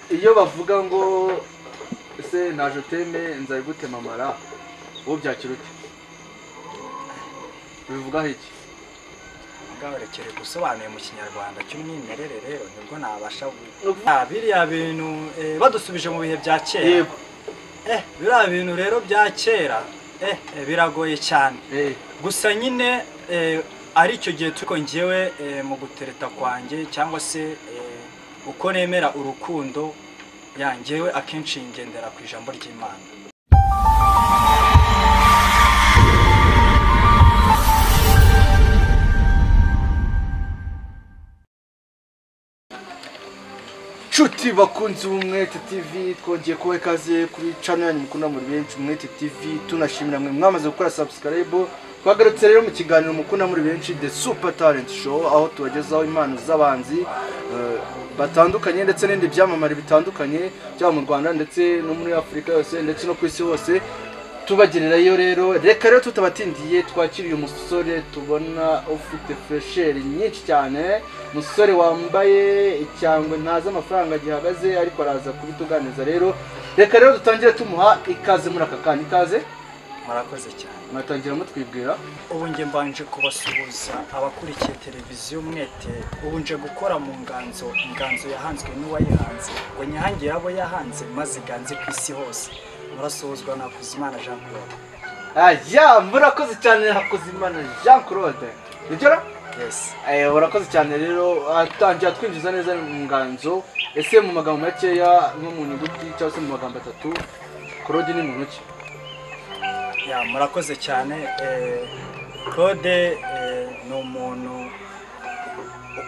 iyo bavuga ngo ese naje uteme nzari gutema amara uwo byakira ute bivugaho iki gahorekere gusobanuye mu kinyarwanda cy'umwimerere rero nibwo nabasha guha biriya bintu eh, badusubije mu bihe bya kera Yego. eh biriya bintu rero bya kera eh eh, biragoye cyane Eh, gusa nyine eh, ari icyo gihe tuko ngewe eh, mu gutereta kwanjye cyangwa se eh, uko nemera urukundo ya ngewe akenshi ngendera ku ijambo ry'imana nshuti bakunzi b'umwete tv twongeye kuba ikaze kuri cano yanyu mukunda muri benshi umwete tv tunashimira mwe mwamaze gukora sabusikarayibu twagarutse rero mu kiganiro mukunda muri benshi the super talent show aho tubagezaho impano z'abanzi eh, batandukanye ndetse n'ibindi byamamare bitandukanye byaba mu rwanda ndetse no muri afurika yose ndetse no ku isi hose tubagererayo rero reka rero tutabatindiye twakiriye umusore tubona ufite fresheri nyinshi cyane umusore wambaye icyangwe ntazi amafaranga gihagaze ariko araza kubituganiza rero reka rero dutangire tumuha ikaze muri aka kanya ikaze murakoze cyane mwatangira mutwibwira ubu nge mbanje kubasuhuza abakurikiye televiziyo umwete ubu nje gukora mu nganzo inganzo yahanzwe n'uwayihanze ngo nyihangiye abo yahanze maze iganze ku isi hose murasuhuzwa na Hakuzimana jean claude aya murakoze cyane hakuzimana jean claude nibyo ra? yesi Eh, urakoze cyane rero atangira twinjiza neza mu nganzo ese mu magambo makeya nko mu nyuguti cyangwa se mu magambo atatu claude ni muntu ki Ya, murakoze cyane Eh, claude eh, ni umuntu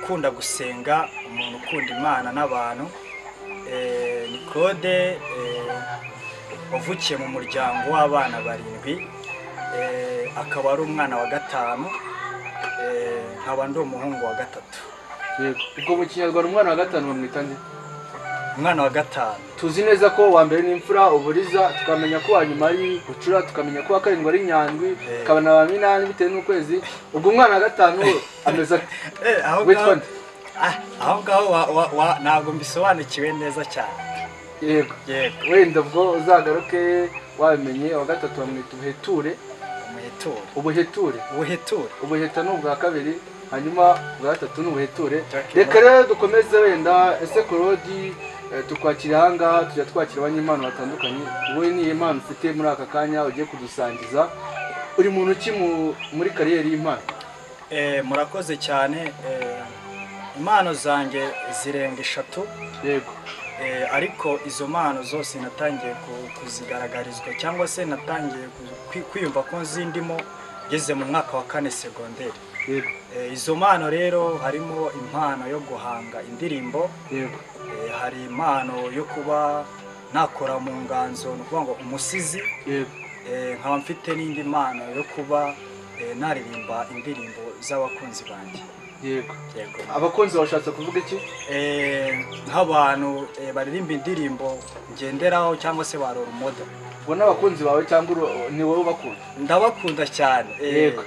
ukunda gusenga umuntu ukunda imana n'abantu Eh, ni claude eh, wavukiye mu muryango w'abana barindwi Eh, akaba ari umwana wa gatanu Eh, nkaba ndi umuhungu wa gatatu Yego. ubwo mu kinyarwanda umwana wa gatanu bamwita nde umwana wa gatanu tuzi neza ko uwa mbere ni imfura uburiza tukamenya ko uwa nyuma ari bucura tukamenya ko uwa karindwi ari nyandwi tukabona ba minani bitewe n'ukwezi ubwo umwana wa gatanu ameze ate Eh, aho Witwa ngaho- nde? Ah, aho ngaho wa- wa- wa- ntabwo mbisobanukiwe neza cyane yego yego wenda ubwo uzagaruke wabimenye uwa gatatu bamwita ubuheture umuheture ubuheture ubuheture ubuheta ni ubwa kabiri hanyuma ubwa gatatu ni ubuheture Jack reka rero dukomeze wenda ese korodi eh, tukwakira ahangaha tujya twakira abanyempano batandukanye wowe ni iyihe mpano ufite muri aka kanya ugiye kudusangiza uri muntu ki mu- muri kariyeri y'impano Eh, murakoze cyane eh, impano zanjye zirenga eshatu yego eh, ariko izo mpano zose natangiye ku- kuzigaragarizwa cyangwa se natangiye ku- kwi- kwiyumva ko nzindimo ngeze mu mwaka wa kane segonderi yego Eh, izo mpano rero harimo impano yo guhanga indirimbo yego eh, hari impano yo kuba nakora mu nganzo ni ukuvuga ngo umusizi yego eh, nkaba mfite n'indi mpano yo kuba eh, naririmba indirimbo z'abakunzi banjye yego yego abakunzi bashatse kuvuga iki Eh, nk'abantu eh, baririmba indirimbo ngenderaho cyangwa se ba role model ubwo n'abakunzi bawe cyangwa uru- ni wowe ubakunda ndabakunda cyane eh, yego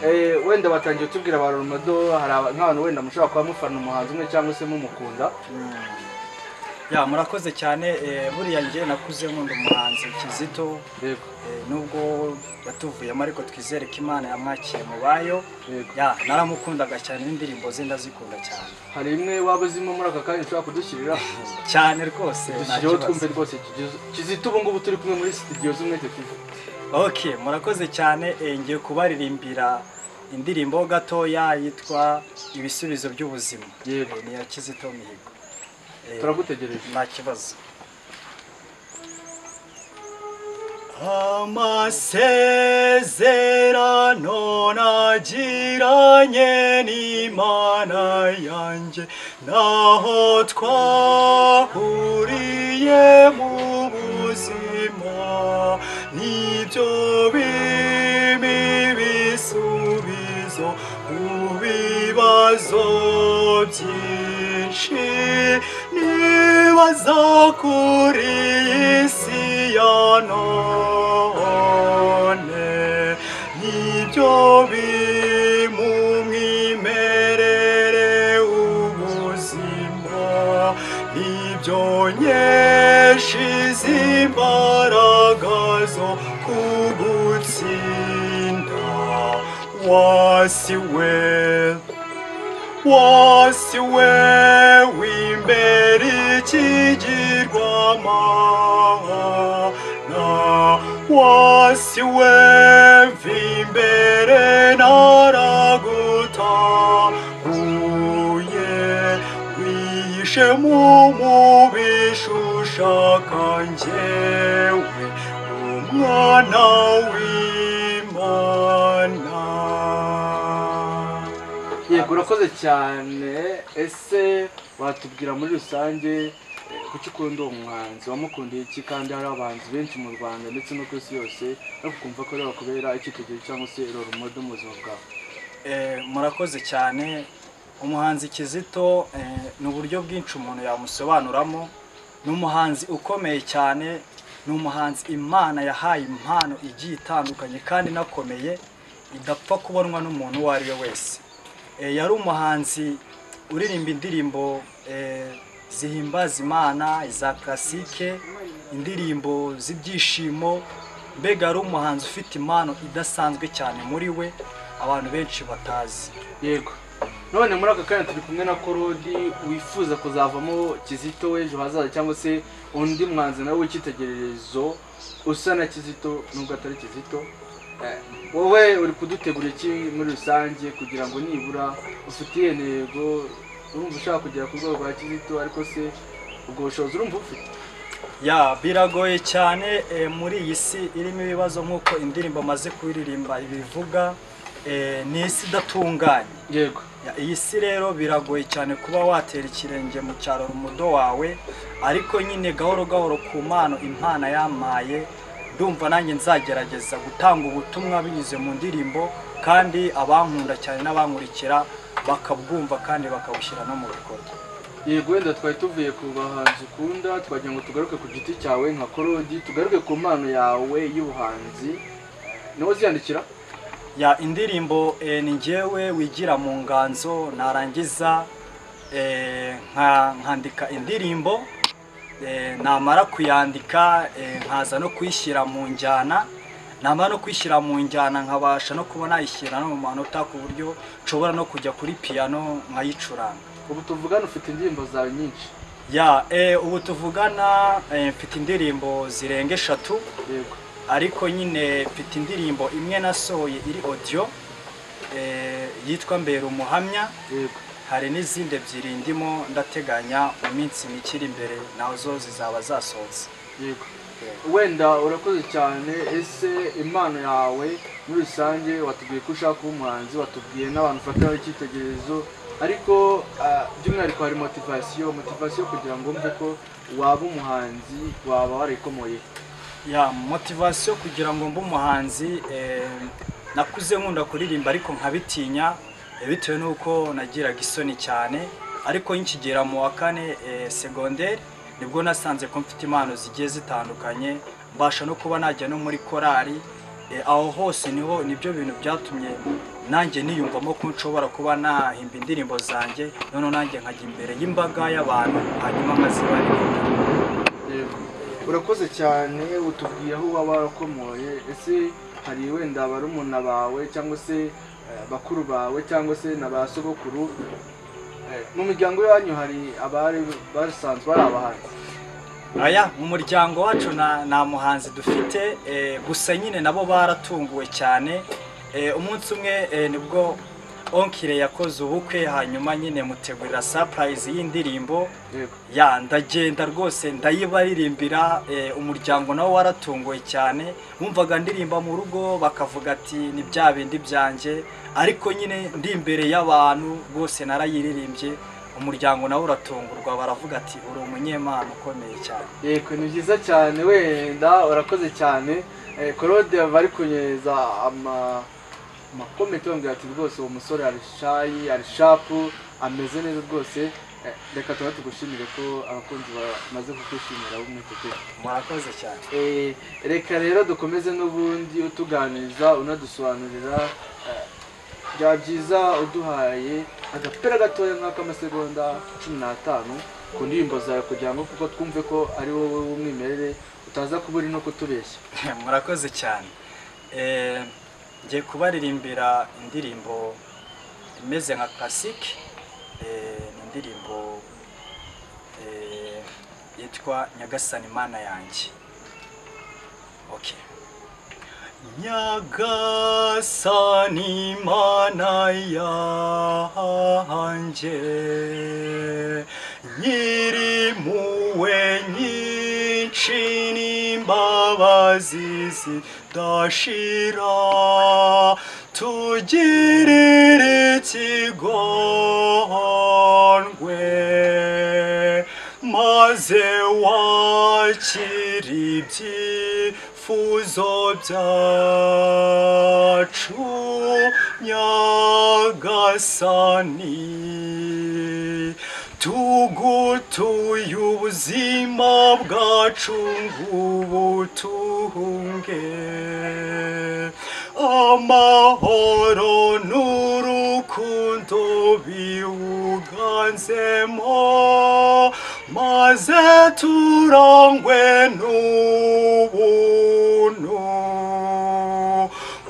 Eh, wenda batangiye kutubwira ba rorumodo hari aba- nk'abantu wenda mushobora kuba mufana umuhanzi umwe cyangwa se mumukunda mm. ya murakoze cyane eh, buriya nge nakuze nkunda umuhanzi kizito yego eh, nubwo yatuvuyemo ariko twizere ko imana yamwakiye mu bayo yego ya naramukundaga cyane n'indirimbo ze ndazikunda cyane hari imwe waba uzimo muri aka kanya ushobora kudushyirira cyane rwose nta dushyireho kibazo. twumve rwose kigize kizita ubu ngubu turi kumwe muri studio z'umwete tv ok murakoze cyane eh, ngiye kubaririmbira indirimbo gatoya yitwa ibisubizo by'ubuzima Yego. Eh, ni iya kizito mihigo Eh, turagutegereje nta kibazo amasezerano nagiranye n'imana yanjye naho twahuriye mu buzima nibyo bimpa ibisubizo ku bibazo byinshi nibaza kuri iyi si ya none nibyo bimu mwimerere ubuzima ni ibyo nyeshize imbaraga zo kugutsinda wasi we wasi we w'imbere ikigirwamana wasi we mva imbere naragutahuye wishe mu mubisha ushaka njyewe umwana w'imana yego urakoze cyane ese watubwira muri rusange eh, kuki ukunda uwo muhanzi wamukundiye iki kandi hari abahanzi benshi mu rwanda ndetse no ku isi yose ariko ukumva ko ariwe wakubera icyitegererezo cyangwa se role model mu buzima bwawe Eh, murakoze cyane umuhanzi kizito eh, ni uburyo bwinshi umuntu yamusobanuramo ni umuhanzi ukomeye cyane ni umuhanzi imana yahaye impano igiye itandukanye kandi inakomeye idapfa kubonwa n'umuntu uwo ari we wese Eh, yari umuhanzi uririmba indirimbo eh, zihimbaza imana iza klasike indirimbo z'ibyishimo mbega yari umuhanzi ufite impano idasanzwe cyane muri we abantu benshi batazi yego none muri aka kanya turi kumwe na korodi wifuza kuzavamo kizito w'ejo hazaza cyangwa se undi mwanzi nawe w'icyitegererezo usa na kizito nubwo atari kizito Eh, wowe uri kudutegura iki muri rusange kugira ngo nibura ufitiye intego urumva ushaka kugera ku rwego rwa kizito ariko se ubwo bushobozi urumva ufite ya biragoye cyane eh, muri iyi si irimo ibibazo nk'uko indirimbo amaze kuririmba ibivuga eh, ni isi idatunganye yego Ya, iyi si rero biragoye cyane kuba watera ikirenge mu cyaro umudo wawe ariko nyine gahoro gahoro ku mpano impana yampaye ndumva nanjye nzagerageza gutanga ubutumwa binyuze mu ndirimbo kandi abankunda cyane n'abankurikira bakabwumva kandi bakabushyira no mu bikorwa yego wenda twari tuvuye ku bahanzi ukunda twagira ngo tugaruke ku giti cyawe nka korodi tugaruke ku mpano yawe y'ubuhanzi niwo uziyandikira ya indirimbo eh, ni njyewe wigira mu nganzo narangiza eh, nka- nkandika indirimbo eh, namara kuyandika eh, nkaza no kuyishyira mu njyana namara no kuyishyira mu njyana nkabasha no kuba nayishyira no mu manota ku buryo nshobora no kujya kuri piyano nkayicuranga ubu tuvugana ufite indirimbo zawe nyinshi ya eh, ubu tuvugana eh, mfite indirimbo zirenga eshatu yego ariko nyine mfite indirimbo imwe nasohoye iri audio eh, yitwa mbera umuhamya yego hari n'izindi ebyiri ndimo ndateganya mu minsi mike iri imbere nazo zizaba zasohotse yego wenda urakoze cyane ese impano yawe muri rusange watubwiye ko ushaka kuba umuhanzi watubwiye n'abantu ufatiraho icyitegererezo ariko ah, by'umwihariko hari motivasiyo motivasiyo kugira ngo wumve ko waba umuhanzi waba warikomoye ya motivasiyo kugira ngo mbe umuhanzi eh, nakuze nkunda kuririmba ariko nkabitinya eh, bitewe n'uko nagiraga isoni cyane ariko nkigera mu wa kane eh, segonderi nibwo nasanze ko mfite impano zigiye zitandukanye mbasha no kuba najya no muri korali eh, aho hose niho nibyo bintu byatumye nanjye niyumvamo ko nshobora kuba nahimba indirimbo zanjye noneho nanjye nkajya imbere y'imbaga y'abantu hanyuma nkazibaririmba Yego. urakoze cyane utubwiye aho waba warakomoye ese hari wenda barumuna bawe cyangwa se eh, bakuru bawe cyangwa se na ba sogokuru eh, mu miryango yanyu hari abari basanzwe ari abahanzi Aya mu muryango wacu nta nta muhanzi dufite eh, gusa nyine nabo baratunguwe cyane Eh, umunsi umwe eh, nibwo onkire yakoze ubukwe hanyuma nyine mutegurira surprise y'indirimbo yego ya ndagenda rwose ndayibaririmbira eh, umuryango nawo waratunguwe cyane wumvaga ndirimba mu rugo bakavuga ati ni bya bindi byanjye ariko nyine ndi imbere y'abantu rwose narayiririmbye umuryango nawo uratungurwa baravuga ati uri umunyemana ukomeye cyane yego ni byiza cyane wenda urakoze cyane Eh, claude bari kunyereza ama amakomenti bambwira ati rwose uwo musore ari shayi ari shapu ameze neza rwose Eh, reka tuba tugushimire ko abakunzi bamaze kukwishimira bumwe kuko murakoze cyane Eh, reka rero dukomeze n'ubundi utuganiriza unadusobanurira eh, byaba byiza uduhaye agapira gatoya nk'ak'amasegonda cumi n'atanu ku ndirimbo zawe kugira ngo kuko twumve ko ari wowe w'umwimerere utaza kuba uri no kutubeshya murakoze cyane Eh, ngiye kubaririmbira indirimbo imeze nka classique Eh, ni indirimbo eh, yitwa nyagasani mana yanjye okay nyagasani mana yanjye nyiri muwe nyinshi n'imbabazi zidashira tugirire ikigondwe maze wakira ibyifuzo byacu nyagasani tugutuye ubuzima bwacu ngubutunge amahoro n'urukundo biwuganzemo maze turangwe n'ubuntu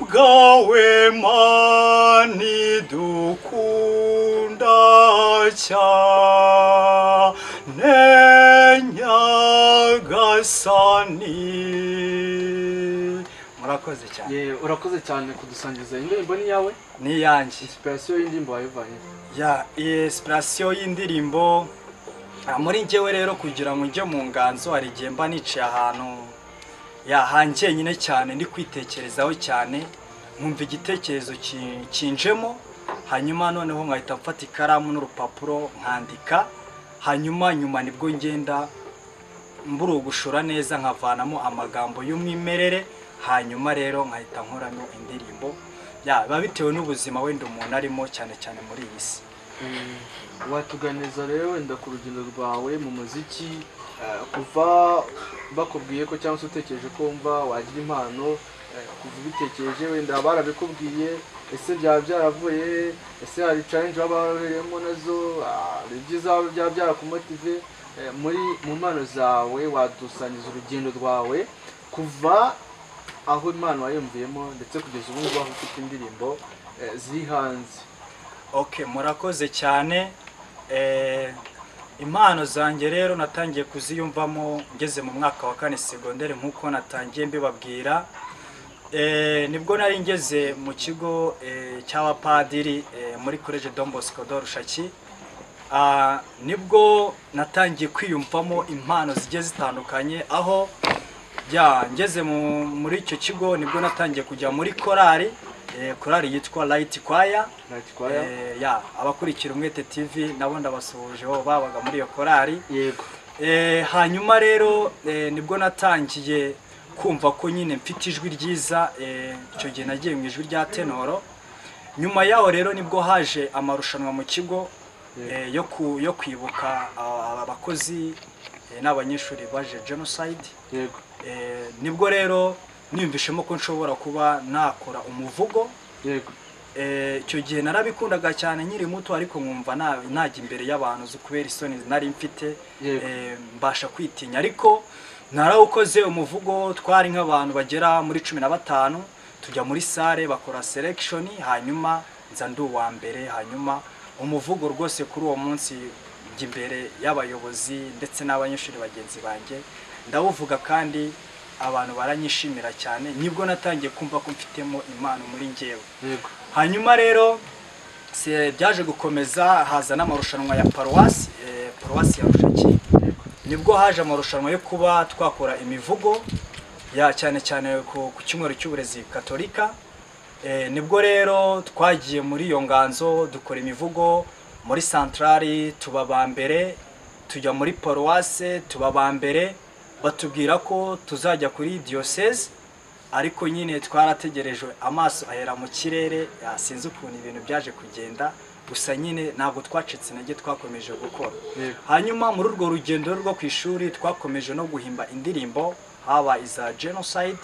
bwawe mani dukunda cyane nyagasani murakoze cyane Ye, urakoze cyane kudusangiza indirimbo ni iyawe ni iyanjye inspiration y'indirimbo wayivanye ya esipurasiyo y'indirimbo ah, muri njyewe rero kugira ngo njye mu nganzo hari igihe mba niciye ahantu yahangiye nyine cyane ndi kwitekerezaho cyane nkumva igitekerezo ki- kinjemo hanyuma noneho nkahita mfata ikaramu n'urupapuro nkandika hanyuma nyuma nibwo ngenda mbura ugushora neza nkavanamo amagambo y'umwimerere hanyuma rero nkahita nkoramo indirimbo ya biba bitewe n'ubuzima wenda umuntu arimo cyane cyane muri iyi si Mm, watuganiriza rero wenda ku rugendo rwawe mu muziki eh, kuva bakubwiye ko cyangwa se utekereje ko wumva wagira impano eh, kuva ubitekereje wenda barabikubwiye ese byaba byaravuye ese hari challenge baba babereyemo nazo ah, hari ibyiza byaba byarakumotive Eh, muri mu mpano zawe wadusangiza urugendo rwawe kuva aho impano wayumviyemo ndetse kugeza ubu ngubu aho ufite indirimbo eh, ziri hanze ok murakoze cyane Eh, impano zanjye rero natangiye kuziyumvamo ngeze mu mwaka wa kane segonderi nk'uko natangiye mbibabwira Eh, nibwo nari ngeze mu kigo eh, cy'abapadiri eh, muri college Don Bosco de Rushaki Ah, nibwo natangiye kwiyumvamo impano zigiye zitandukanye aho ya ngeze mu- muri icyo kigo nibwo natangiye kujya muri korali eh, korali yitwa Light Choir ntakikwaya Eh, ya abakurikira umwete tv nabo ndabasuhuje bo babaga muri iyo korali yego Eh, hanyuma rero eh, nibwo natangiye kumva ko nyine mfite ijwi ryiza eh, icyo gihe nagiye mu ijwi rya tenoro nyuma yaho rero nibwo haje amarushanwa mu kigo eh, yo ku- yo kwibuka ah, abakozi eh, n'abanyeshuri baje genocide yego Eh, nibwo rero niyumvishemo ko nshobora kuba nakora umuvugo yego Eh, icyo gihe narabikundaga cyane nkiri muto ariko nkumva na- najya imbere y'abantu zo kubera isoni nari mfite Yego. eh, mbasha kwitinya ariko narawukoze umuvugo twari nk'abantu bagera muri cumi na batanu tujya muri sare bakora selection hanyuma nza ndi uwa mbere hanyuma umuvugo rwose kuri uwo munsi njya imbere y'abayobozi ndetse n'abanyeshuri bagenzi banjye ndawuvuga kandi abantu baranyishimira cyane nibwo natangiye kumva ko mfitemo impano muri njyewe yego hanyuma rero se- byaje gukomeza haza n'amarushanwa ya paruwasi eh, paruwasi ya rushaki nibwo haje amarushanwa yo kuba twakora imivugo ya cyane cyane ku, ku cyumweru cy'uburezi katolika eh, nibwo rero twagiye muri iyo nganzo dukora imivugo muri santarari tuba ba mbere tujya muri paruwase tuba ba mbere batubwira ko tuzajya kuri diyoseze ariko nyine twarategereje amaso ahera mu kirere ah, sinzi ukuntu ibintu byaje kugenda gusa nyine ntabwo twacitse intege twakomeje gukora Yego. hanyuma muri urwo rugendo rwo ku ishuri twakomeje no guhimba indirimbo haba iza genocide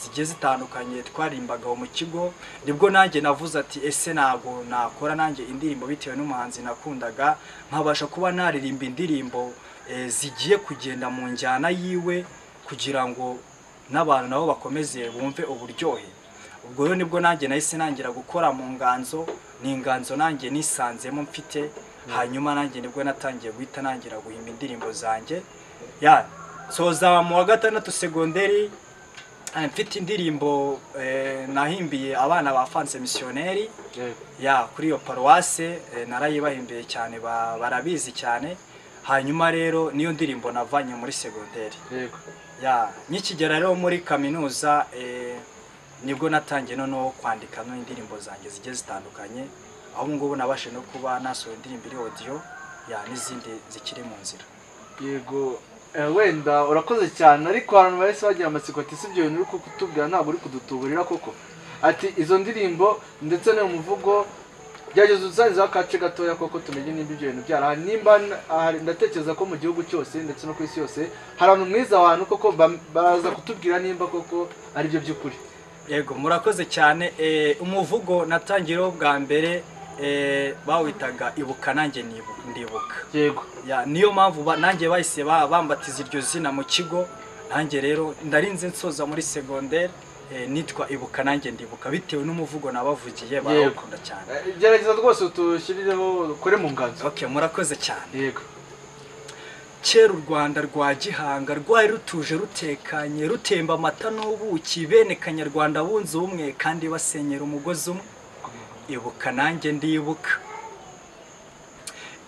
zigiye zitandukanye twaririmbaga mu kigo nibwo nanjye navuze ati ese ntabwo nakora nanjye indirimbo bitewe n'umuhanzi nakundaga nkabasha kuba naririmba indirimbo eh, zigiye kugenda mu njyana yiwe kugira ngo n'abantu nabo bakomeze bumve uburyohe ubwo rero nibwo nanjye nahise nangira gukora mu nganzo ni inganzo nanjye nisanzemo mfite hanyuma nanjye nibwo natangiye guhita nangira guhimba indirimbo zanjye ya soza mu wa gatandatu segonderi eh, mfite indirimbo eh, nahimbiye abana ba fanse misiyoneri ya kuri iyo paruwase eh, narayibahimbiye cyane ba- barabizi cyane hanyuma rero niyo ndirimbo navanye muri segonderi yego ya nkikigera rero muri kaminuza eh, nibwo natangiye noneho kwandikamo indirimbo zanjye zigiye zitandukanye aho ubu ngubu nabashe no kuba nasohora indirimbo iri odiyo ya n'izindi zikiri mu nzira yego Eh, wenda urakoze cyane ariko abantu bahise bagira amatsiko ati si ibyo bintu uri kutubwira ntabwo uri kudutuburira koko ati izo ndirimbo ndetse n'uyu muvugo gerageza uzanyizeho akace gatoya koko tumenye nimba ibyo bintu byarahari nimba n- ahari, ndatekereza ko mu gihugu cyose ndetse no ku isi yose hari abantu mwiza abantu koko bam- baza kutubwira nimba koko ari byo by'ukuri yego murakoze cyane eh, umuvugo natangiriyeho bwa mbere eh, bawitaga ibuka nanjye nibu- ndibuka yego ya niyo mpamvu ba- nanjye bahise ba- bambatiza iryo zina mu kigo nanjye rero ndarinze nsoza muri segonderi nitwa ibuka nanjye ndibuka bitewe n'umuvugo nabavugiye barawukunda cyane Eh, gerageza rwose utushyirireho ukore mu nganzo okay murakoze cyane yego kera u rwanda rwa gihanga rwari rutuje rutekanye rutemba amata n'ubuki bene kanyarwanda bunze ubumwe kandi basenyera umugozi umwe ibuka nanjye ndibuka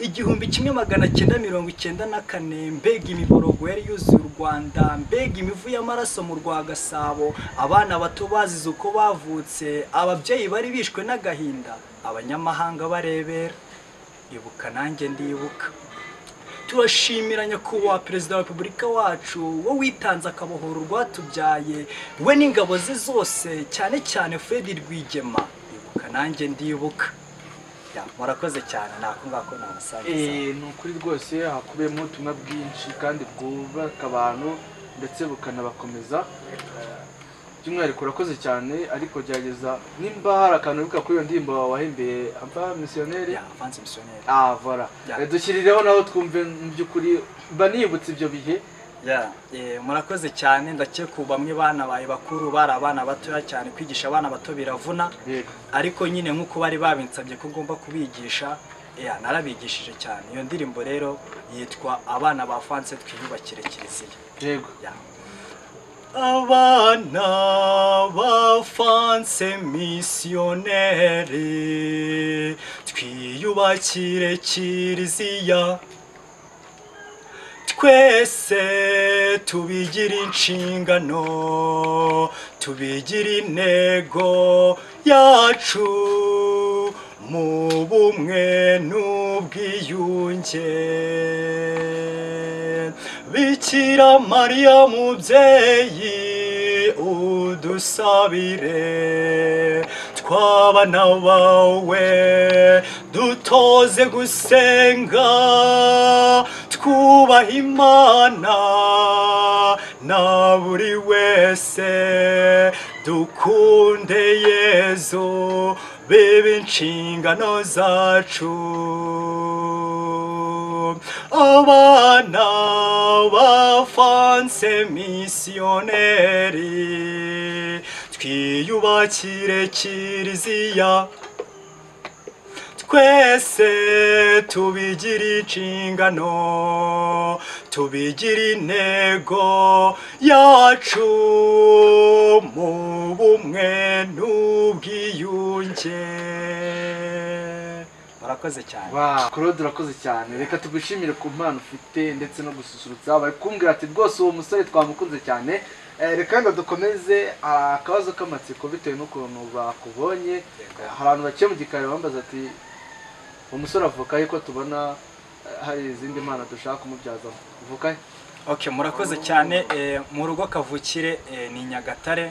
igihumbi kimwe magana cyenda mirongo icyenda na kane mbega imiborogo yari yuzuye u rwanda mbega imivu y'amaraso mu rwa gasabo abana bato bazize uko bavutse ababyeyi bari bishwe n'agahinda abanyamahanga barebera ibuka nanjye ndibuka turashimira nyakubahwa perezida wa repubulika wacu wo witanze akabohora urwatubyaye we n'ingabo ze zose cyane cyane fred rwigema ibuka nanjye ndibuka Ya, murakoze cyane nako ngako namusangiza Eh, ni ukuri rwose hakubiyemo ubutumwa bwinshi kandi bwubaka abantu ndetse bukanabakomeza Eh, by'umwihariko urakoze cyane ariko gerageza nimba hari akantu wibuka kuri iyo ndirimbo wahimbeye ampa misiyoneri Ya, avance missionnaire. ah vola Yeah. Eh, dushyirireho naho twumve mu by'ukuri mba nibutse ibyo bihe Ya, eh, murakoze cyane ndakeka ubu bamwe banabaye bakuru bari abana batoya cyane kwigisha abana bato biravuna yego ariko nyine nk'uko bari babinsabye ko ngomba kubigisha ya narabigishije cyane iyo ndirimbo rero yitwa abana ba fanse twiyubakire kiliziya yego Ya. abana ba fanse misiyoneri twiyubakire kiliziya twese tubigira inshingano tubigira intego yacu mu bumwe n'ubwiyunge bikira mariya mubyeyi udusabire twabana bawe dutoze gusenga twubaha imana na buri wese dukunde yezu biba inshingano zacu abana bafanse misiyoneri twiyubakire kiliziya twese tubigira inshingano tubigira intego yacu mu bumwe n'ubwiyunge murakoze cyane Wow, Claude urakoze cyane reka tugushimire ku mpano ufite ndetse no gususurutsa bari kumbwira ati rwose uwo musore twamukunze cyane Eh, reka wenda dukomeze ah, akabazo k'amatsiko bitewe n'ukuntu bakubonye Eh, hari abantu baciye mu gikari bambaza ati uwo musore avuka he ko tubona eh, hari izindi mpano dushaka kumubyazamo avuka he okay murakoze cyane eh, mu rugo kavukire eh, ni nyagatare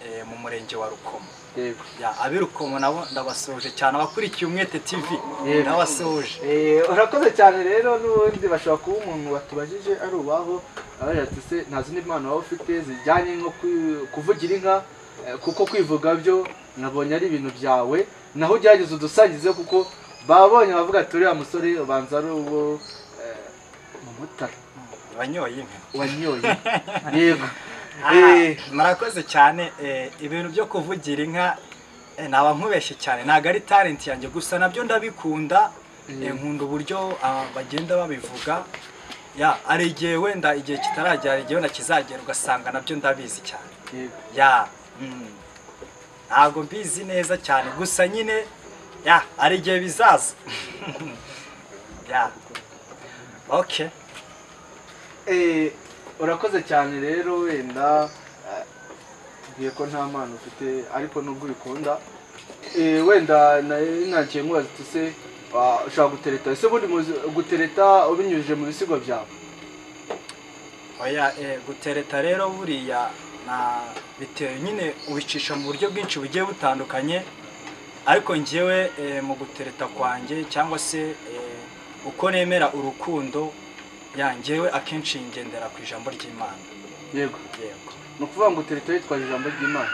eh, mu murenge wa rukomo yego ya abirukomo nabo ndabasoje cyane abakurikiye umwete tv Yego. ndabasoje Eh, urakoze cyane rero n'ubundi bashobora kuba umuntu watubajije ari uwaho abagira ati se nta zindi mpano waba ufite zijyanye nko kwi- kuvugira inka eh, kuko kwivuga byo nabonye ari ibintu byawe naho ugerageza udusangize kuko babonye bavuga ati uriya musore ubanza ari uwo eh, umumotari wanyoye impe wanyoye yego Ah, Eh, murakoze cyane eh, ibintu byo kuvugira inka eh, naba nkubeshye cyane ntabwo ari talent yanjye gusa nabyo ndabikunda eh, nkunda uburyo ah, bagenda babivuga ya hari igihe wenda igihe kitaragera hari igihe wenda kizagera ugasanga nabyo ndabizi cyane yego ya mm, ntabwo mbizi neza cyane gusa nyine ya hari igihe bizaza ya okay Eh, urakoze cyane rero wenda eh, tugiye ko nta mpano ufite ariko nubwo ubikunda Eh, wenda nari nagiye nkubaza uti se ah, ushaka gutereta ese ubundi muzi gutereta ubinyujije mu bisigo byawe oya eh, gutereta rero buriya na bitewe nyine ubicisha mu buryo bwinshi bugiye butandukanye ariko njyewe eh, mu gutereta kwanjye cyangwa se eh, uko nemera urukundo ya njyewe akenshi ngendera ku ijambo ry'imana yego yego ni ukuvuga ngo utereta yitwaje ijambo ry'imana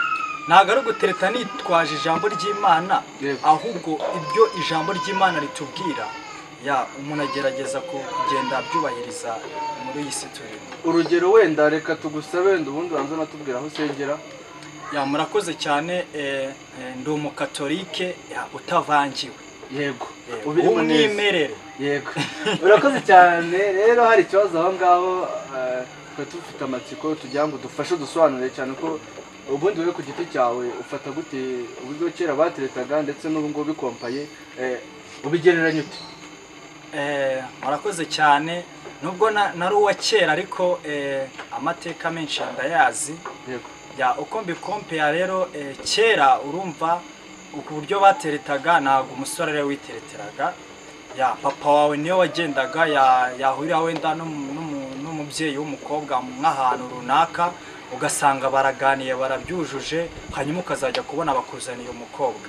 ntabwo ari ugutereta nitwaje ijambo ry'imana Yego. ahubwo ibyo ijambo ry'imana ritubwira ya umuntu agerageza ku- kugenda abyubahiriza muri iyi si turimo urugero wenda reka tugusabe wenda ubundi wanze unatubwira aho usengera ya murakoze cyane eh, eh, ndi umukatolike ya, utavangiwe yego Eh, ubirimo neza umwimerere yego urakoze cyane rero hari ikibazo aho ngaho eh, twe dufite amatsiko tugira ngo dufashe dusobanure cyane ko ubundi wowe ku giti cyawe ufata gute uburyo kera bateretaga ndetse n'ubu ngubu bikompaye eh, ubigereranya ute Eh, murakoze cyane nubwo na- nari uwa kera ariko eh, amateka menshi ndayazi yego ya uko mbikompera rero eh, kera urumva ku buryo bateretaga ntabwo umusore ariwe witereteraga ya papa wawe niyo wagendaga ya- yahurira wenda n'umu- n'umu- n'umubyeyi w'umukobwa nk'ahantu runaka ugasanga baraganiye barabyujuje hanyuma ukazajya kubona bakuzaniye umukobwa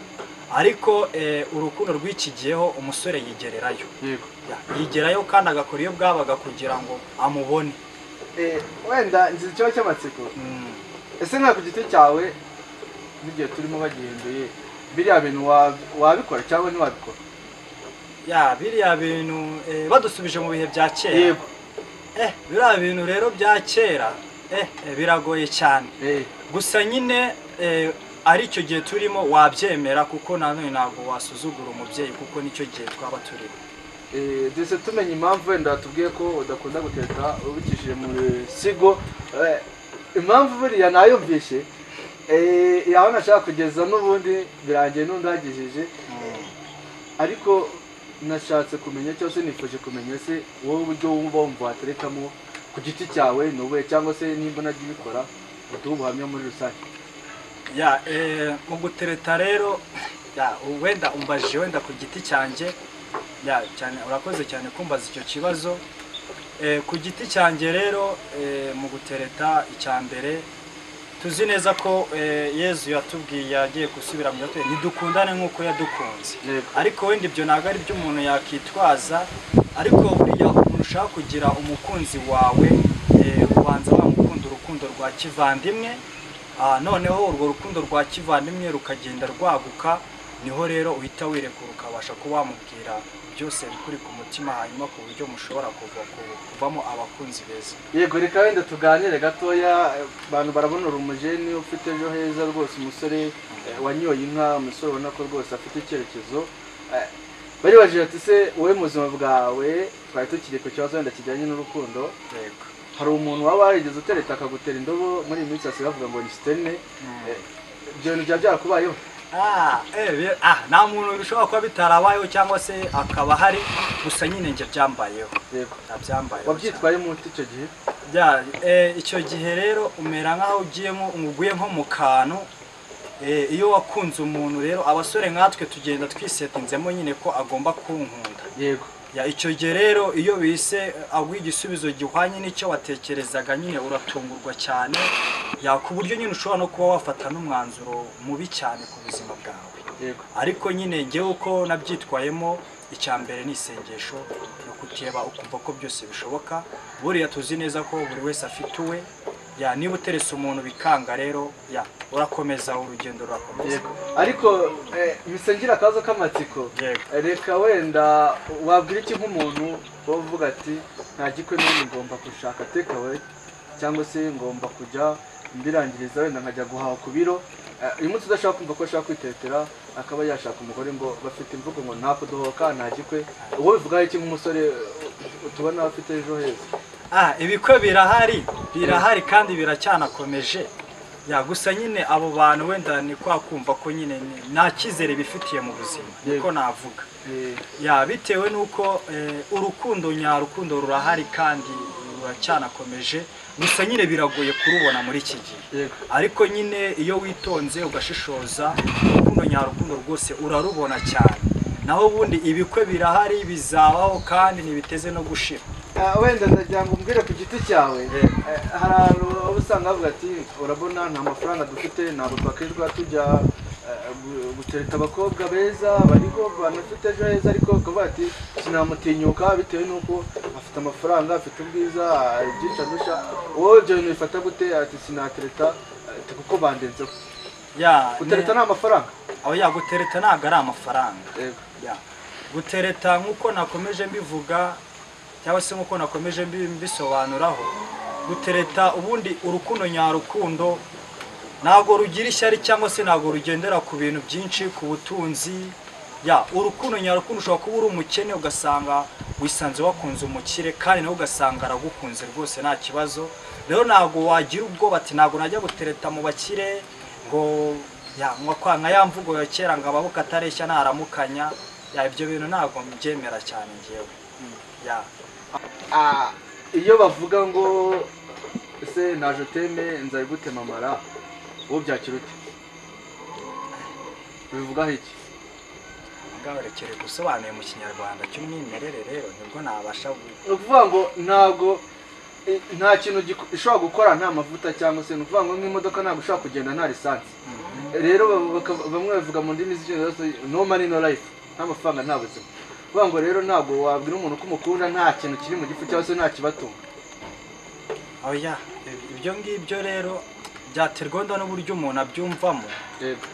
ariko eh, urukundo rw'ikigiyeho umusore yigererayo yego Ya, yigerayo kandi agakora iyo bwabaga kugira ngo amubone Eh, wenda nzi ikibazo cy'amatsiko Mm. ese nka ku giti cyawe n'igihe turimo bagihinduye biriya bintu wa- wabikora cyangwa ntiwabikora ya biriya bintu eh, badusubije mu bihe bya kera yego eh, biriya bintu rero bya kera eh, eh, biragoye cyane eh, gusa nyine eh, ari icyo gihe turimo wabyemera kuko nanone ntabwo wasuzugura umubyeyi kuko nicyo gihe twaba turimo eh, duhise tumenya impamvu wenda watubwiye ko udakunda guteka ubikishije mu bisigo Eh, impamvu buriya nayumvishe eh, yaho nashaka kugeza n'ubundi birangiye n'undagejeje ariko nashatse kumenya cyangwa se nifuje kumenya se wowe uburyo wumva wumva waterekamo ku giti cyawe ni ubuhe cyangwa se nimba unajya ubikora uduhe ubuhamya muri rusange ya eh, mu gutereta rero ya wenda umbajije wenda ku giti cyanjye ya cyane urakoze cyane kumbaza icyo kibazo eh, ku giti cyanjye rero eh, mu gutereta icya mbere tuzi neza ko eh, yezu yatubwiye yagiye gusubira mu yatubwiye ntidukundane nk'uko yadukunze Yego. ariko wenda ibyo ntabwo ari byo umuntu yakwitwaza ariko buriya umuntu ushaka kugira umukunzi wawe eh, ubanza wamukunda urukundo rwa kivandimwe Ah, noneho urwo rukundo rwa kivandimwe rukagenda rwaguka niho rero uhita wirekura ukabasha kuba wamubwira byose bikuri ku mutima hanyuma ku buryo mushobora kuva ku- kuvamo abakunzi beza yego reka wenda tuganire gatoya eh, abantu barabona uri umujeni ufite ejo heza rwose umusore eh, wanyoye inka umusore ubona ko rwose afite icyerekezo Eh, baribajije ati se wowe mu buzima bwawe twari tukiri ku kibazo wenda kijyanye n'urukundo yego hari umuntu waba warigeze utereta akagutera indobo muri iyi minsi hasigaye bavuga ngo ni sitene Eh, ibyo bintu byaba byarakubayeho Ah, eh, bi- ah, nta muntu bishobora kuba bitarabayeho cyangwa se akaba hari gusa nyine njye byambayeho yego nabyambayeho cyane. wabyitwayemo ute icyo gihe Ya, eh, icyo gihe rero umera nk'aho ugiye nko uguye nko mu kantu eh, iyo wakunze umuntu rero abasore nkatwe tugenda twisetinzemo nyine ko agomba kunkunda yego ya icyo gihe rero iyo bise aguha igisubizo gihwanye n'icyo watekerezaga nyine uratungurwa cyane ya ku buryo nyine ushobora no kuba wafata n'umwanzuro mubi cyane ku buzima bwawe yego ariko nyine ngewe uko nabyitwayemo icya mbere ni isengesho ni ukuteba ukumva ko byose bishoboka buriya tuzi neza ko buri wese afite uwe ya niba uteretse umuntu bikanga rero ya urakomeza urugendo rurakomeza yego ariko eh, bisengira akabazo k'amatsiko yego reka wenda wabwira iki nk'umuntu wavuga ati nta gikwe n'ubu ngomba gushaka takeaway cyangwa se ngomba kujya mbirangiriza wenda nkajya guhaha ku biro Eh, uyu munsi udashaka kumva ko ashaka kwitetera akaba yashaka umugore ngo bafite imvugo ngo nta kudohoka nta gikwe uwo bivugaho iki nk'umusore eh, tubona afite ejo heza Ah, ibikwe birahari birahari kandi biracyanakomeje ya gusa nyine abo bantu wenda ni kwa kumva ko nyine ni- nta cyizere bifitiye mu buzima niko Yego. navuga Eh, ya bitewe n'uko eh, urukundo nyarukundo rurahari kandi ruracyanakomeje gusa nyine biragoye kurubona muri iki gihe yego ariko nyine iyo witonze ugashishoza urukundo nyarukundo rwose urarubona cyane naho ubundi ibikwe birahari bizabaho kandi ntibiteze no gushira Ah, wenda ndagira ngo umbwire ku giti cyawe Eh. Eh, hari abantu uba usanga bavuga ati urabona nta mafaranga dufite ntabwo twakirirwa tujya eh, gu- gutereta abakobwa beza bariho banafite ejo heza ariko ukavuga ati sinamutinyuka bitewe n'uko afite amafaranga afite ubwiza ah, ibyinshi arusha wowe ibyo bintu bifata gute ati sinatereta ati kuko bandenzeho ya gutereta ni amafaranga aho yagutereta ntabwo ari amafaranga Yego. Ya. gutereta nk'uko nakomeje mbivuga cyangwa se nk'uko nakomeje mbi- mbisobanuraho gutereta ubundi urukundo nyarukundo ntabwo rugira ishyari cyangwa se ntabwo rugendera ku bintu byinshi ku butunzi ya urukundo nyarukundo ushobora kuba uri umukene ugasanga wisanze wakunze umukire kandi nawe ugasanga aragukunze rwose nta kibazo rero ntabwo wagira ubwoba ati ntabwo najya gutereta mu bakire ngo ya nka kwa nka ya mvugo ya kera ngo amaboko atareshya ntaramukanya ya ibyo bintu ntabwo mbyemera cyane ngewe ya Ah, iyo bavuga ngo ese naje uteme nzabigutema amara wowe byakira ute bivugaho iki ngaho rekere gusobanuye mu kinyarwanda cy'umwimerere rero nibwo nabasha gu- ni ukuvuga ngo ntabwo eh, nta kintu giko- ishobora gukora nta mavuta cyangwa se ni ukuvuga ngo nk'imodoka ntabwo ishobora kugenda nta lisansi rero ba- baka- bamwe bavuga mu ndimi z'icyongereza no money no life nta mafaranga nta buzima kuvuga ngo rero ntabwo wabwira umuntu ko umukunda nta kintu kiri mu gifu cyangwa se nta kibatunga oya ibyo ngibyo rero byaterwa wenda n'uburyo umuntu abyumvamo Yego.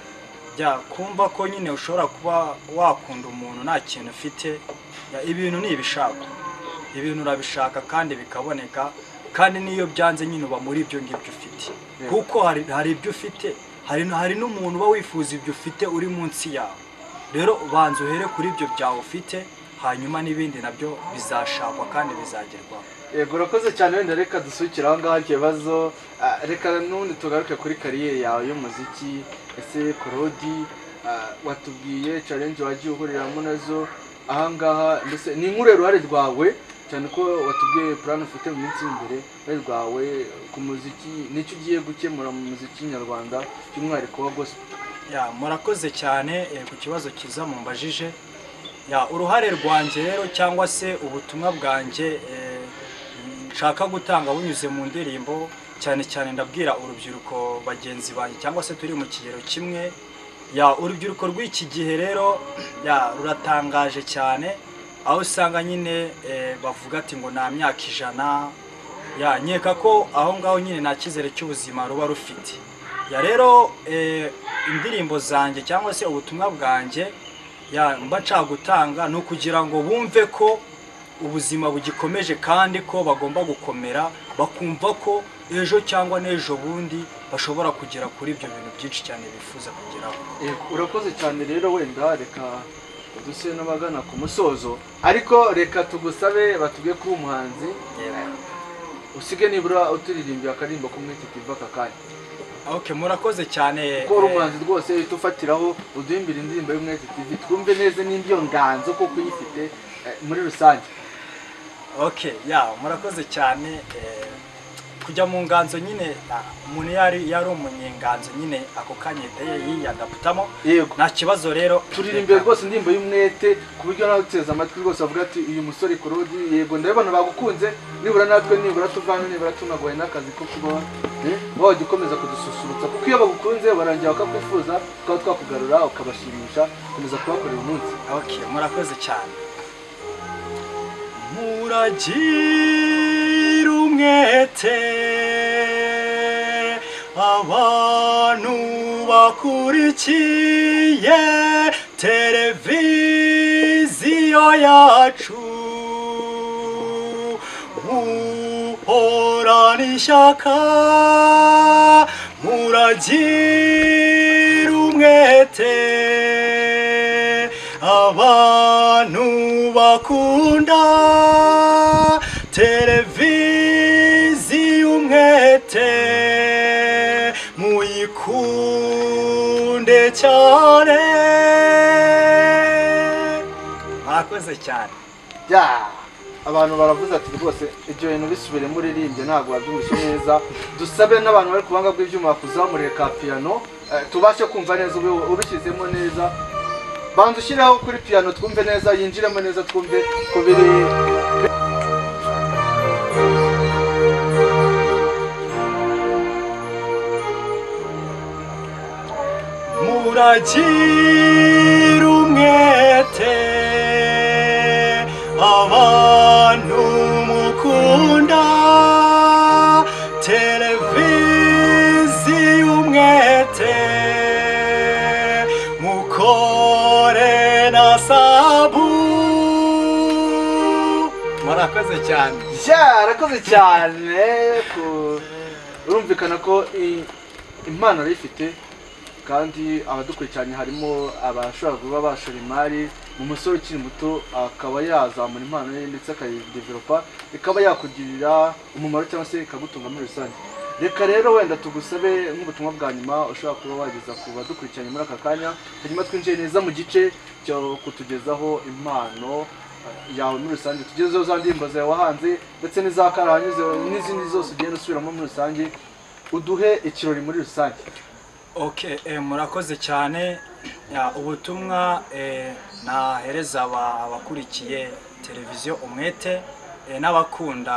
jya kumva ko nyine ushobora kuba wakunda umuntu nta kintu ufite Ya, ibintu ni ibishaka ibintu urabishaka kandi bikaboneka kandi n'iyo byanze nyine uba muri ibyo ngibyo ufite Yego. kuko hari hari ibyo ufite hari hari n'umuntu uba wifuza ibyo ufite uri munsi yawe rero ubanza uhere kuri ibyo byawe ufite hanyuma n'ibindi nabyo bizashakwa kandi bizagerwaho yego urakoze cyane wenda reka dusukire aho ngaho icyo kibazo Ah, reka n'ubundi tugaruke kuri kariyeri yawe y'umuziki ese korodi ah, watubwiye challenge wagiye uhuriramo nazo aha ngaha mbese ni nk'uruhe ruhare rwawe cyane ko watubwiye plan ufite mu minsi imbere uruhare rwawe ku muziki nicyo ugiye gukemura mu muziki nyarwanda by'umwihariko wa gospel Ya, murakoze cyane eh, ku kibazo cyiza mumbajije ya uruhare rwanjye rero cyangwa se ubutumwa bwanjye eh, nshaka gutanga bunyuze mu ndirimbo cyane cyane ndabwira urubyiruko bagenzi banjye cyangwa se turi mu kigero kimwe ya urubyiruko rw'iki gihe rero ya ruratangaje cyane aho usanga nyine eh, bavuga ati ngo nta myaka ijana ya nkeka ko aho ngaho nyine nta cyizere cy'ubuzima ruba rufite ya rero eh, indirimbo zanjye cyangwa se ubutumwa bwanjye ya mba nshaka gutanga ni ukugira ngo bumve ko ubuzima bugikomeje kandi ko bagomba gukomera bakumva ko ejo cyangwa n'ejo bundi bashobora kugera kuri ibyo bintu byinshi cyane bifuza kugeraho Yego, urakoze cyane rero wenda reka duse n'abagana ku musozo ariko reka tugusabe batubwiye ko uri umuhanzi usige nibura uturirimbira akaririmbo kumwe titiva aka kanya ok murakoze cyane kuko uri eh, umuhanzi rwose uhita ufatiraho uduhimbira indirimbo y'umwete tv twumve neza nimba iyo nganzo kuko uyifite eh, muri rusange ok ya murakoze cyane eh, kujya mu nganzo nyine ah, umuntu yari yari umunyenganzo nyine ako kanyete yiyadaputamo yego nta kibazo rero turirimbiye rwose indirimbo y'umwete ku buryo nawe uteze amatwi rwose bavuga ati uyu musore korodi yego ndabibona bagukunze nibura natwe nibura tuvana nibura tunagoye n'akazi ko kuba eh, wajya ukomeza kudususurutsa kuko iyo bagukunze barangira bakakwifuza tukaba twakugarura ukabashimisha ukomeza kubakorera umunsi ok murakoze cyane muragira umwete abantu bakurikiye televiziyo yacu muranishaka muragira umwete abantu bakunda televiziyo umwete muyikunde cyane mwakoze cyane Ya! abantu baravuze ati rwose ibyo bintu bisubire muririmbye ntabwo wabyumvise neza dusabe n'abantu bari ku buhanga bw'ibyuma kuzamurira ka piyano eh, tubashe kumva neza ube- ubishyizemo neza banza ushyireho kuri piyano twumve neza yinjiremo neza twumve ko biri muragira umwete abantu mukunda televiziyo umwete mukore na sabu murakoze cyane byarakoze cyane ku- urumvikana ko i- impano yari ifite kandi abadukurikiranye harimo abashobora kuba bashora imari mu musore ukiri muto akaba yazamura impano ye ndetse akayideveropa ikaba yakugirira umumaro cyangwa se ikagutunga muri rusange reka rero wenda tugusabe nk'ubutumwa bwa nyuma ushobora kuba wageza ku badukurikiranye muri aka kanya hanyuma twinjiye neza mu gice cyo kutugezaho impano yawe muri rusange tugezeho za ndirimbo zawe wahanze ndetse n'iza karahanyuze n'izindi zose ugenda usubiramo muri rusange uduhe ikirori muri rusange ok eh, murakoze cyane Ya, ubutumwa eh, nahereza aba- abakurikiye televiziyo umwete eh, n'abakunda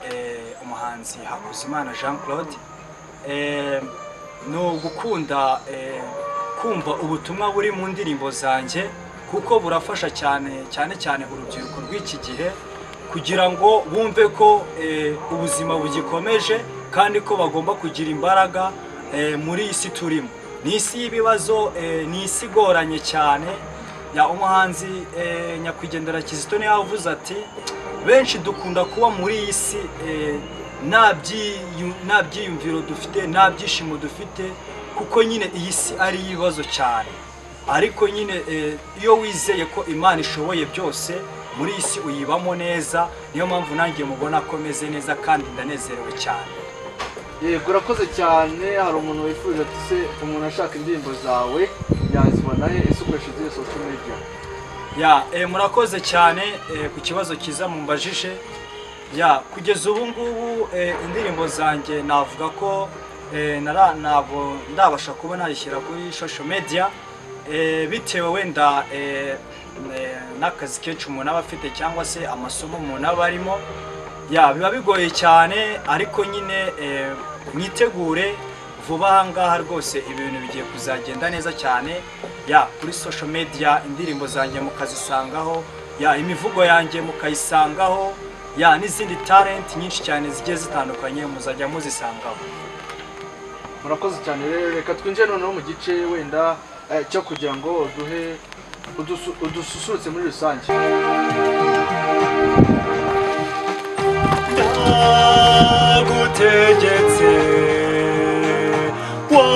eh, umuhanzi hakuzimana jean claude eh, ni ugukunda eh, kumva ubutumwa buri mu ndirimbo zanjye kuko burafasha cyane cyane cyane urubyiruko rw'iki gihe kugira ngo bumve ko eh, ubuzima bugikomeje kandi ko bagomba kugira imbaraga eh, muri iyi si turimo ni isi y'ibibazo eh, ni isi igoranye cyane ya umuhanzi eh, nyakwigendera kizito niwe yavuze ati benshi dukunda kuba muri iyi si eh, nta byiyu- nta byiyumviro dufite nta byishimo dufite kuko nyine iyi si ari ibibazo cyane ariko nyine eh, iyo wizeye ko imana ishoboye byose muri iyi si uyibamo neza niyo mpamvu nanjye mubona ko meze neza kandi ndanezerewe cyane yego urakoze cyane hari umuntu wifuje ati se umuntu ashaka indirimbo zawe yazibona he ese ukoresha izihe social media ya eh, murakoze cyane eh, ku kibazo cyiza mumbajije ya kugeza ubu ngubu eh, indirimbo zanjye navuga ko eh, nara- ntabwo ndabasha kuba nayishyira kuri social media eh, bitewe wenda eh, eh, n'akazi kenshi umuntu aba afite cyangwa se amasomo umuntu aba arimo ya biba bigoye cyane ariko nyine eh, mwitegure vuba aha ngaha rwose ibintu bigiye kuzagenda neza cyane ya kuri social media indirimbo zanjye mukazisangaho ya imivugo yanjye mukayisangaho ya n'izindi talent nyinshi cyane zigiye zitandukanye muzajya muzisangaho murakoze cyane rero reka twinjire noneho mu gice wenda eh, cyo kugira ngo uduhe udusu- udususurutse muri rusange ndagutegetse wa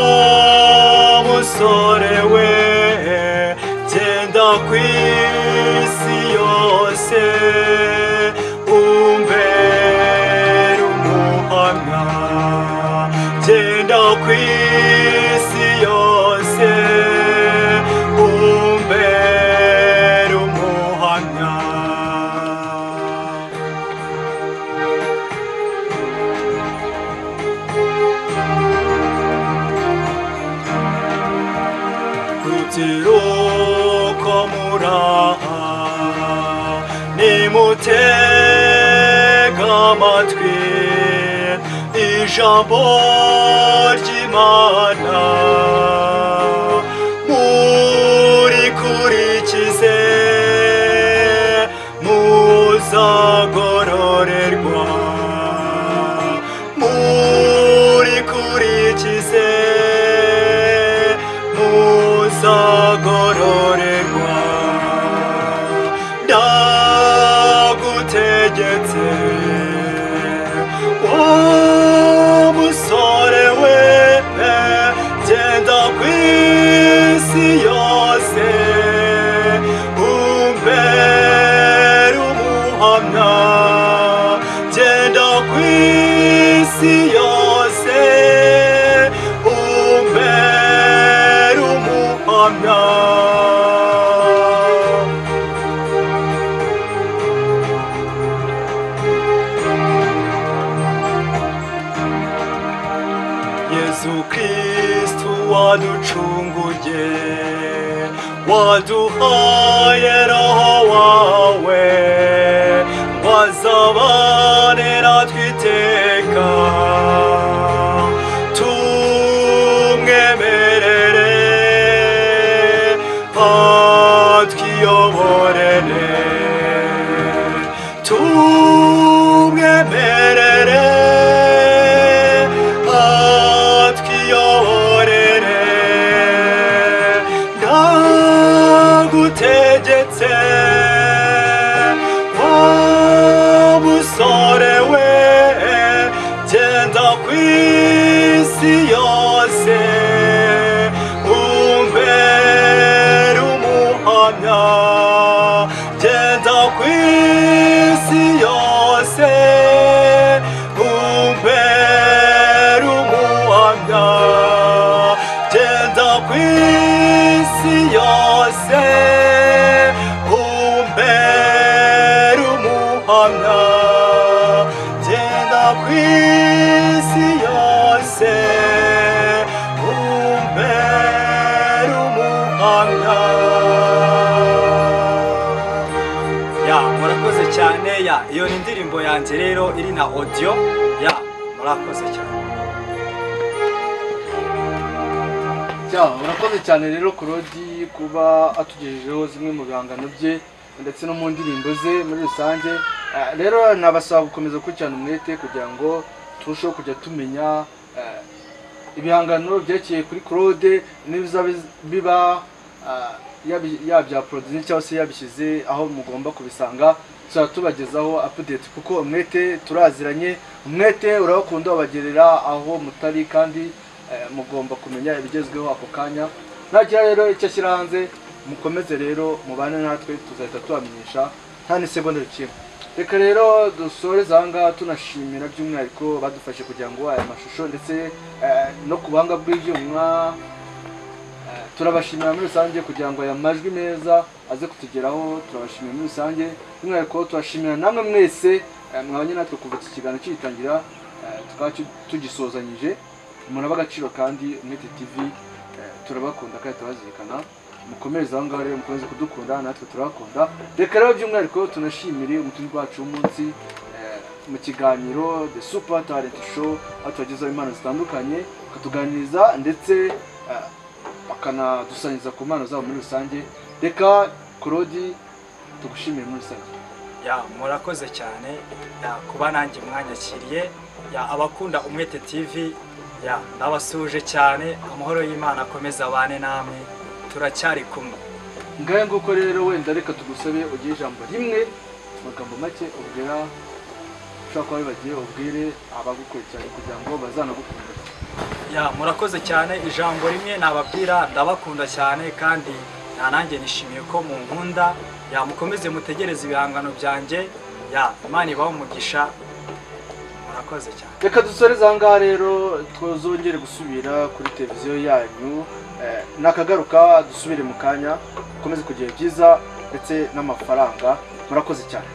musore we genda ku isi yose umbere umuhamya genda ku isi yose umbere umuhamya rubyiruko muraha nimutega amatwi ijambo ry'imana murikurikize muzagororerwa murikurikize muzagororerwa ndagutegetse wowe yezu kristu waducunguye waduhaye roho wawe ngo azabane natwe iteka tumwemerere patwiyoborere tumwemerere patwiyoborere ndagutegetse wa musore we genda ku isi yose umbere umuhamya genda ku isi yose umbere umuhamya genda ku isi yose umbere umuhamya genda ku isi yose umbere umuhamya ya murakoze cyane ya iyo ni indirimbo yanjye rero iri na audio ya murakoze cyane Ya, urakoze cyane rero Kurodi kuba atugejejeho zimwe mu bihangano bye ndetse no mu ndirimbo ze muri rusange Eh, rero nabasaba gukomeza gukurikirana umwete kugira ngo turusheho kujya tumenya eh, ibihangano byerekeye kuri Claude n'ibizaba biz- biba ah, yabi- yabyaproduce cyangwa se yabishyize aho mugomba kubisanga tuzaba tubagezaho update kuko umwete turaziranye umwete urabakunda wabagerera aho mutari kandi eh, mugomba kumenya ibigezweho ako kanya nagira rero icyo ashyira hanze mukomeze rero mubane natwe tuzahita tubamenyesha nta n'isegonda kimwe reka rero dusoreze aha ngaha tunashimira by'umwihariko badufashe kugira ngo aya mashusho ndetse eh, no ku buhanga bw'ibyuma Eh, turabashimira muri rusange kugira ngo aya majwi meza aze kutugeraho turabashimira muri rusange by'umwihariko turashimira namwe mwese eh, mwabanye natwe kuva iki kiganiro kigitangira eh, tukaba tu- tugisozanyije umuntu aba agaciro kandi umwete tv eh, turabakunda kandi turabazirikana mukomereze aho ngaho rero mukomeze kudukunda natwe turabakunda reka rero by'umwihariko tunashimire umutunzi wacu w'umunsi eh, mu kiganiro the super talent show aho tubagezaho impano zitandukanye akatuganiriza ndetse eh, bakanadusangiza ku mpano zabo muri rusange reka kurodi tugushimire muri rusange ya murakoze cyane ya kuba nanjye mwanyakiriye ya abakunda umwete tv ya ndabasuje cyane amahoro y'imana akomeza abane namwe turacyari kumwe ngahe nguko rero wenda reka tugusabe ugire ijambo rimwe mu magambo make ubwira ushobora kuba wibagiye ubwire abagukurikiranye kugira ngo bazanagukundire ya murakoze cyane ijambo rimwe nababwira ndabakunda cyane kandi na nanjye nishimiye ko munkunda ya mukomeze mutegereze ibihangano byanjye ya imana ibaho umugisha murakoze cyane reka dusoreze aha ngaha rero twazongere gusubira kuri televiziyo yanyu Eh, nakagaruka dusubire mu kanya dukomeze kugira byiza ndetse n'amafaranga murakoze cyane